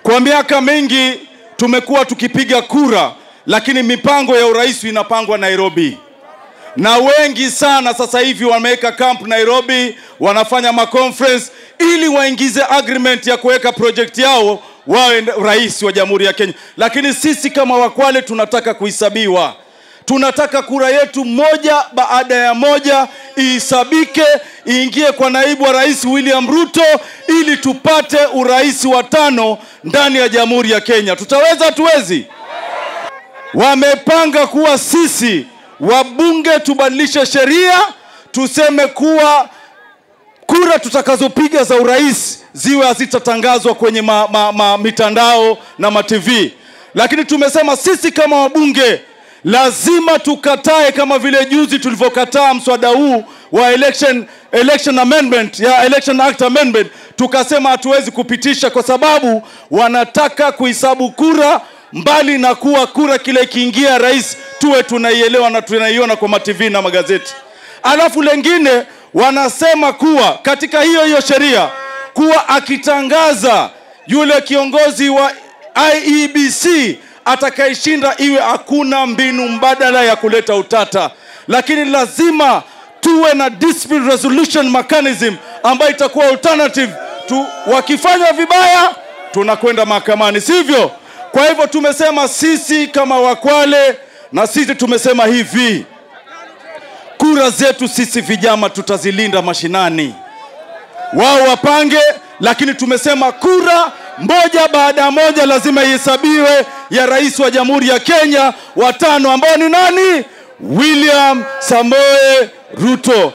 Kwa miaka mingi tumekuwa tukipiga kura, lakini mipango ya urais inapangwa Nairobi, na wengi sana sasa hivi wameweka camp Nairobi, wanafanya maconference ili waingize agreement ya kuweka project yao wawe rais wa Jamhuri ya Kenya. Lakini sisi kama Wakwale tunataka kuhesabiwa, tunataka kura yetu moja baada ya moja ihesabike, iingie kwa naibu wa rais William Ruto ili tupate urais wa tano ndani ya Jamhuri ya Kenya. Tutaweza? Tuwezi? Wamepanga kuwa sisi wabunge tubadilishe sheria, tuseme kuwa kura tutakazopiga za urais ziwe hazitatangazwa kwenye ma, ma, ma, mitandao na matv, lakini tumesema sisi kama wabunge lazima tukatae, kama vile juzi tulivyokataa mswada huu wa election, election amendment ya election act amendment, tukasema hatuwezi kupitisha kwa sababu wanataka kuhesabu kura mbali na kuwa kura kile ikiingia rais tuwe tunaielewa na tunaiona kwa matv na magazeti. Alafu lengine wanasema kuwa katika hiyo hiyo sheria kuwa akitangaza yule kiongozi wa IEBC atakayeshinda iwe hakuna mbinu mbadala ya kuleta utata, lakini lazima tuwe na dispute resolution mechanism ambayo itakuwa alternative tu, wakifanya vibaya tunakwenda mahakamani, sivyo? Kwa hivyo tumesema sisi kama Wakwale na sisi tumesema hivi, kura zetu sisi vijana tutazilinda mashinani, wao wapange, lakini tumesema kura moja baada ya moja lazima ihesabiwe ya rais wa Jamhuri ya Kenya watano ambao ni nani? William Samoe Ruto.